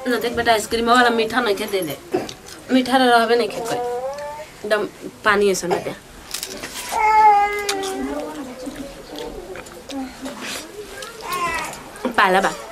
न देख बेटा आइसक्रीम वाला मीठा नहीं खे दे दे मीठा रहबे नहीं खे कोई एकदम पानी ऐसा नहीं दे पाला बा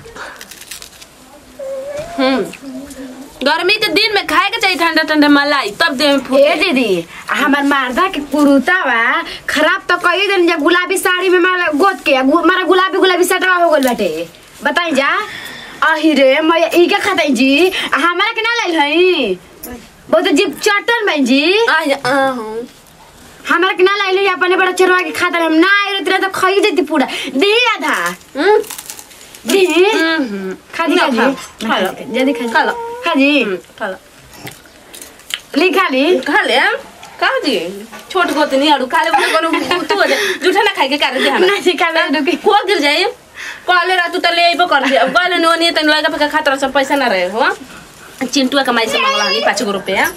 हम्म गर्मी के दिन में खाए के चाहिए ठंडा ठंडा मलाई तब देह में ए फूटे दीदी हमार मारदा के कुरुता बा खराब तो कई दिन जा गुलाबी साड़ी में मारा गोद के गु, मारा गुलाबी गुलाबी सटवा हो गइल बाटे बताई जा अही रे मैं ई के खाताई जी आ हमारा के ना लाइल हई बहुत जीप चटन बन जी आ जा आ हूं हमारा के ना लाइल हई अपने बड़ा चरवा के खाता हम ना आए तेरा तो खाई देती पूरा दे आधा हम्म दे हम्म खा दी ना, खा खा, दी खा लो। जल्दी खा खा लो। खा जी हम्म, खा लो ली खा ली खा ले का जी छोट गोतनी अड़ू खा ले बोले कोनो तू हो जा जूठा ना खाए के कर दे हमरा ना सिखा दे रुकी खो गिर जाए कहले रातू त ले आइबो कर दे अब कहले नो नहीं तन लगा पका खातर सब पैसा ना रहे हो चिंटुआ कमाई से मंगला हनी पाँच गो रुपया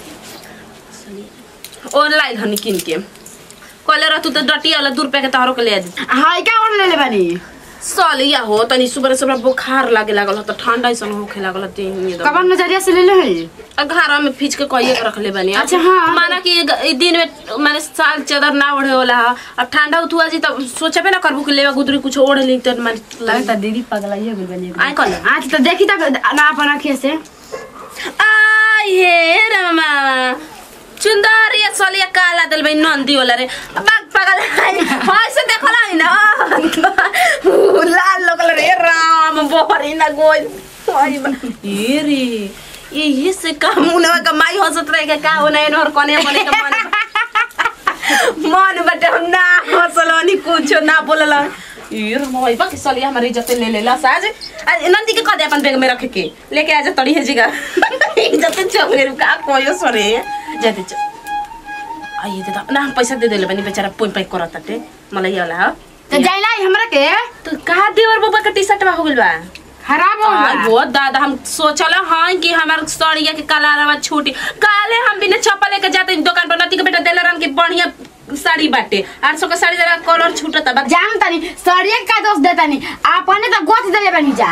और लाइल हनी किन के कहले रातू त डटी वाला दू रुपया के तहरो के ले दी हाय का और ले ले बानी सलिया हो तनी सुबह सुबह बुखार लागे लागल हो त ठंडा ऐसन होखे लागल देह में एकदम। कबर नजरिया से ले ले हई आ घर में फिज के कहिए के रखले बानी अच्छा, हाँ। माना कि ग- ई दिन में माने साल चादर ना ओढ़े वाला है अब ठंडा उठुआ जी तब सोचबे ना करबू कि लेवा गुदरी कुछ ओढ़ ली त माने लगता दीदी पगला ये गुल बनी आय कल आज तो देखी तब ना अपन आँखिया से आय हे रमा चुंदरिया सलिया काला दिल भाई नंदी वाला रे बाग पागल हाय से देखला है ना उ लाल लोकल रे राम बोहरी ना गोई हाय बा ये रे ये से काम उनवा कमाई हंसत रहे के का होना है और कोने बने के मन मन बटे हम ना हंसलो नि कुछो ना बोलला ये रे मोई बा के सलिया हमारी इज्जत ले लेला साज आज नंदी के कदे अपन बैग में रख के लेके आजा तड़ी है जीगा इज्जत चोरे का कोयो सरे जते च आई दे ना हम पैसा दे देले बनी बेचारा पोई पाई करत ताटे मलाई ये वाला तो जाइला हमरा के तो कहा देवर बाबा का टी शर्ट हो गइल बा खराब हो आ, गया बहुत दादा हम सोचल हाँ कि हमार सड़िया के कलारवा छूटी काले हम बिना चप्पल लेके जाते दुकान पर नती के बेटा देले रहन की बढ़िया साड़ी बाटे आठ सौ का साड़ी जरा कलर छूटता बा जान तनी सरिया का दोष देता नी अपने तो गोथ देले बनी जा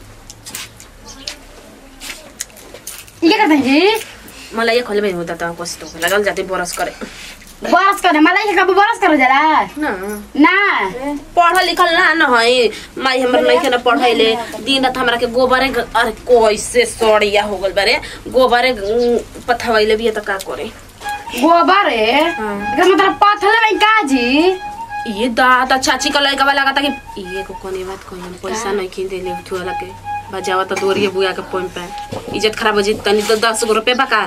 ये करते हैं जी मलाई ये खोले भाई होता था कस्तो लगल जाते बरस करे बरस करे मलाई के कब बरस करो जरा ना ना पढ़ल लिखल ना न है माई हमर लइके न पढ़ैले दिन रात हमरा के गोबरे ग- अरे कैसे सड़िया हो गल बारे गोबरे उम, पथवैले भी त का करे गोबर है हाँ। एकर मतलब पथले में का जी ये दादा चाची का लड़का वाला लगा था कि ये को कोने बात कोई हम पैसा नहीं खींच देले उठू वाला के बजावा तो दोरिए बुआ के पोइन पे इज्जत खराब हो जी तनी तो दस गो रुपए बका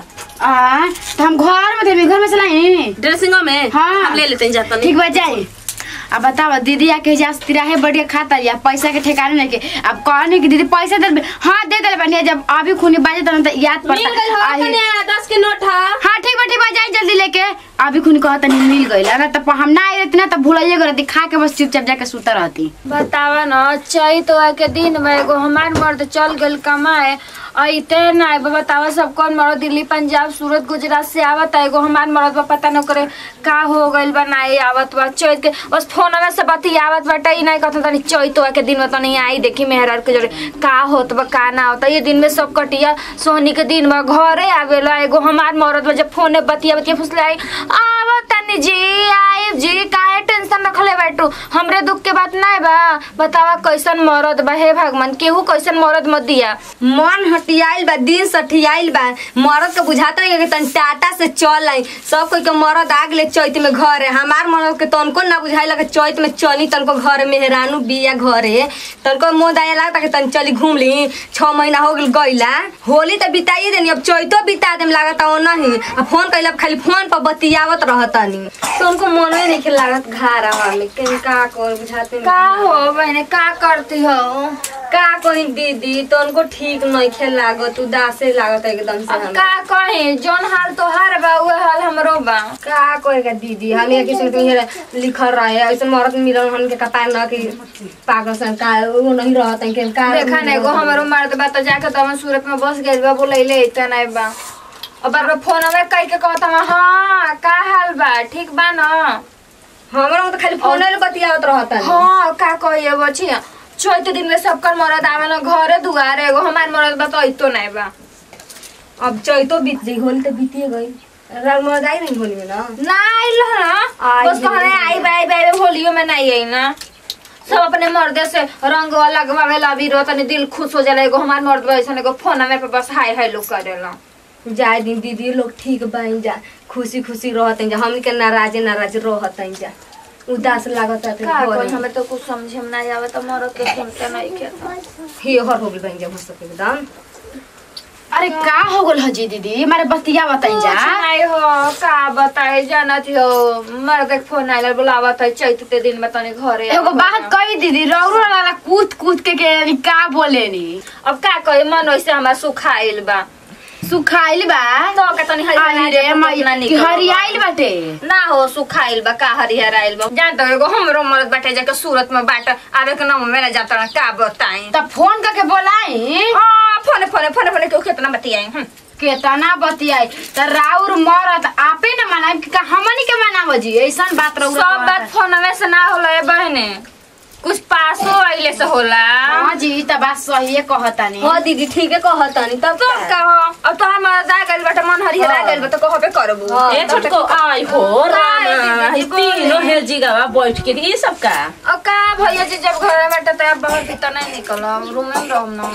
आ तो हम घर में थे घर में चलाई ड्रेसिंग में हाँ। हम ले लेते हैं जाता ठीक नहीं बा जाई अब बताओ दीदी आके जा तिराहे बढ़िया खाता या पैसा के ठिकाने नहीं के अब कहने की दीदी पैसा दे देबे। हाँ दे दे बनिया जब अभी खूनी बाजे तो याद मिल गई हो पड़ता आही। कन्या दस के नोट हा हाँ ठीक बा ठीक बा जाई जल्दी लेके अभी खूनी कहता नहीं मिल गई ना तब हम ना आई रहती ना तब भूलाइए गई रहती खा के बस चुपचाप जाके सुता रहती बतावा न चैत के दिन में एगो हमार मर्द चल गइल कमाए अइते ना आइब बतावा सब कौन मर्द दिल्ली पंजाब सूरत गुजरात से आवत एगो हमार मर्द बा पता न करे का हो गइल बा नाही आवत बा चैत के बस फोन में से बतियावत बाटे ई नहीं कहत तनी चैत के दिन में तनी आई देखी मेहरार के जरे का होत बा का ना होता ये दिन में सब कटिया सोहनी के दिन में घरे आवेला एगो हमार मर्द बा जब फोने बतिया बतिया फुसले आई आवत तनी जी आई जी काहे टेंशन रखले बैठू हमरे दुख के बात नहीं बा बतावा कैसन मरद बा हे भगवान केहू कैसन मरद मत दिया मन हटियाइल बा दिन सठियाइल बा मरद के बुझाता नहीं कि तन टाटा से चल आई सब कोई के मरद आग ले चैत में घर है हमार मरद के तनको ना बुझाइल कि चैत में चली तनको घर मेहरानू बिया घरे तनको मोह दाया लागता कि तन चली घूम ली छह महीना हो गइल गइला होली तो बिताइए देनी अब चैतो बिता देम लागता ओ नहीं अब फोन कैला खाली फोन पर बतियावत रहतनी तो उनको मन ही नहीं लागत घर आवा में के का कर बुझाते का हो बहने का करती हो का कही दीदी तो उनको ठीक नहीं खेल लागत उदासे लागत एकदम से अब हम का कहे जौन हाल तोहार बा उहे हाल हमरो बा का कहेगा दीदी हम ये किसी में लिखल रहे ऐसे मरद मिलन हम के कपार न कि पागल सन का वो नहीं रहत है कि का देखा नहीं गो हमरो मर्द बा तो जाके तो हम सूरत में बस गइल बा बोलैले इतना नहीं बा अब बार फोन में कह के कहता हूँ हाँ का हाल बा ठीक बा न हमरा तो खाली फोन ले बतियावत रहत है हाँ का कहिए बची चौथ दिन में सबकर मरद आवेला घरे दुआरे एगो हमार मरद बा तो अइतो नहीं बा अब चैतो बीत गई होली तो बीतिए गई राउर मरद आई नहीं होली में ना ना आइल ना आई बस कहने नहीं। आई बाई बाई होलियो में नहीं आई ना सब अपने मर्दे से रंग लगवावे ला भी तनी दिल खुश हो जाला एगो हमार मर्द बा ऐसा एगो फोन में पे बस हाय हाय लोग करेला जाए दिन दीदी लोग ठीक बाइन जा खुशी खुशी रहत जा हम के नाराजे नाराज रहत जा उदास लागत है का कोई घर हमें तो कुछ समझे में नहीं आवे तो मरद के सुनते नहीं के हे हर हो गई बाइन जा मस्त एकदम अरे का हो गल हजी दीदी हमारे बतिया बताई जा नहीं हो का बताए जानत हो मर्द के फोन आइल बुलावत है चैत के दिन में तनी घरे एगो बात कही दीदी रौरो वाला कूद कूद के के यानी का बोले नी अब का कहे मन वैसे हमार सुखाइल बा सुखाइल बा तो के तनी आई रे माई कि हरियाइल बाटे ना हो सुखाइल बा का हरिहर आइल बा जान तो एगो हमरो मर्द बाटे जाके सूरत में बाट आवे के नाम में ना जाता ना का बताई तब फोन करके बोलाई हां फोन फोन फोन फोन क्यों कितना बतियाई हम्म। केतना बतियाई त राउर मरत आपे न मनाई कि का हमनी के मनाव जी ऐसन बात रौरा सब बात फोन में से ना होला ए बहने कुछ पासो आइले से होला हां जी त बात सही कहतानी हाँ दीदी ठीक है कहतानी तब तो का हो अब तो हम दा गइल बाटे मन हरिहर आ गइल बा तो कहबे करबू हाँ। ए छोटको आई हो रामा दीदी, ई तीनों हे जिगावा बैठ के ई सब का अब का भैया जी जब घर में बैठे तो बाहर भीतर नहीं निकलम रूम में रहम ना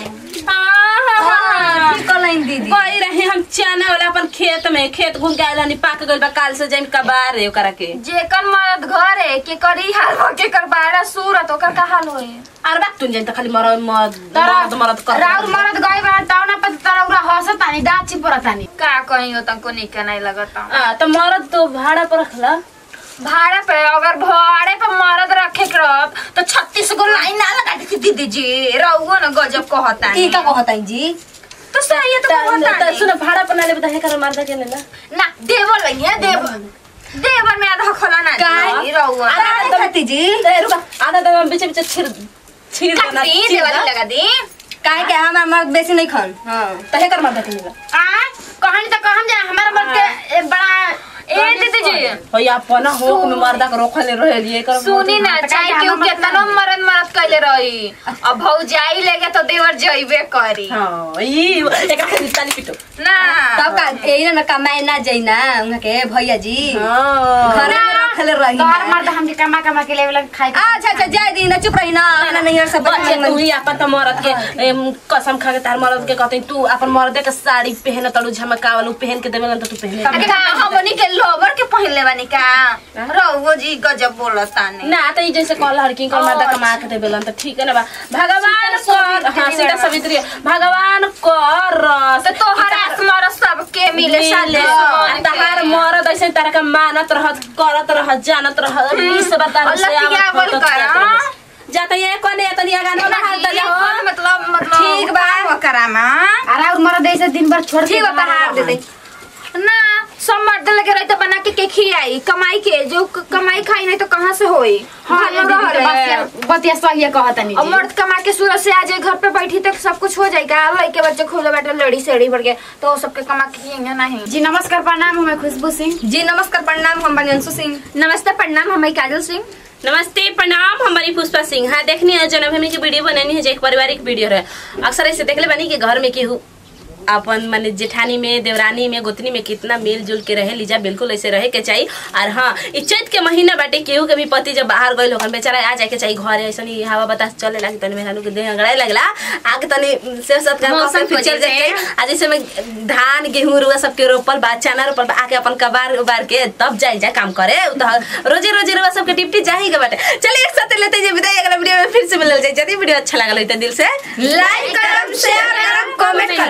हाँ, ठीक कहलाइन दीदी गई रहे हम चना वाला अपन खेत में खेत घूम के आइल हनी पाक गइल बा काल से जाइन कबार रे ओकरा के जेकर मरद घर है के करी हाल हो के कर बाड़ा सूरत ओकर का हाल होई आर बात तुन जाइन त खाली मरद मरद मरद कर राउर मरद गई बा तौना पर तरौरा हंसतानी दाँत चिपरतानी का कहीं हो तनको निके नहीं लगता आ त मरद तो भाड़ा पर रखला भाड़ा पे अगर भाड़े पे मरद रखे के रहब तो छत्तीस गो लाइन ना लगा दी दीदी जी रहुओ ना गजब कहता की का कहताइन जी तो सही है तो कहता त नहीं। सुन भाड़ा पर ना लेबे त हे कर मारदा के लेला ना देवर लइए देवर देवर में आधा खला ना काय? दी रहुआ अरे खाती जी ए रुका आधा दम बीच बीच छिर छिर काट देना दी छिर देवर देना। लगा दी काहे के हमार मर्द बेसी नहीं खान हाँ त हे कर मारदा के लेला आ कहानी त कहम जा हमारा मरद के ए, बड़ा ए दीदी जी हो या अपन हो में मर्दा के रोखले रहे लिए कर सुनी ना तो चाहे का क्यों हमर केतनो मरद मरद कैले रही अब भौजाई लेगे तो देवर जइबे करी हां ई एकरा के ताली पिटो ना तब का यही ना कमाए ना जाई ना उनका के भैया जी हां घर में रखले रही तोहर ना। मर्द हमके कमा कमा के लेवल खाई के अच्छा अच्छा जाए दी ना चुप रही ना अपना नहीं सब बच्चे तू ही अपन त मरद के एम, कसम खा के तार मरद के कहते तू अपन मर्दे के साड़ी पहन तड़ू झमकावल उ पहन के देवेलन त तू पहने अरे का हमनी के लोवर के पहनले बानी का रहुओ जी गजब बोलतानी ना त ई जैसे कहल हर की कल मर्दा कमा के देवेलन त ठीक है ना बा भगवान कर हां सीता सवित्री भगवान कर तो तोहर आत्मा सबके मिले साले तहार मरद ऐसे तरह का मानत रहत करत रहत जानत रहत बीस बार तार से लतिया आवत बोल होत कर, जात हाँ? रहत। जाता ये कोने तनी गाना में हाल दे हो मतलब मतलब ठीक बा। ओकरा में आ राउर मर्द ऐसे दिन भर छोड़ के ठीक बा बाहर हार दे रहन। दे ना सब मर्द लगे रही तो बना के के खियाई कमाई के जो क- कमाई खाई नहीं तो कहाँ से होई हाँ घर ये में दीदी रह तो रहे। बतिया बतिया सही है कहतानी और जी मर्द कमा के सूरत से आ जाए घर पे बैठी तक सब कुछ हो जाएगा लड़के बच्चे खोले बैठे लड़ी सेड़ी बढ़ के तो सबके कमा के खिएंगे नहीं जी नमस्कार प्रणाम हमें खुशबू सिंह जी नमस्कार प्रणाम हम बनी अंशु सिंह नमस्ते प्रणाम हमें काजल सिंह नमस्ते प्रणाम हमारी पुष्पा सिंह हाँ देखनी है जन्मभूमि की वीडियो बनानी है जो एक पारिवारिक वीडियो है अक्सर ऐसे देखले बनी कि घर में केहू अपन माने जेठानी में देवरानी में गोतनी में कितना मिल जुल के रहे लीजा बिल्कुल ऐसे रहे के चाहिए और हाँ इ चैत के महीना बाटे केहू के भी पति जब बाहर गइल होखन बेचारा आ जाए के चाहिए घर ऐसा नहीं हवा बतास चले लागे तनी मेहरानू के देह अंगड़ाए लगला आके तनी से सत्कार मौसम फिर चल वजह से। जाए आज जैसे में धान गेहूं रुआ सबके रोपल बा चना रोपल बा आके अपन कबार उबार के तब जाई जा काम करे उ तो रोजी रोजी रुआ सबके डिप्टी जाही के बाटे चलिए एक साथ लेते जे विदाई अगला वीडियो में फिर से मिलल जाए यदि वीडियो अच्छा लागल हो तो दिल से लाइक करम शेयर करम कमेंट करम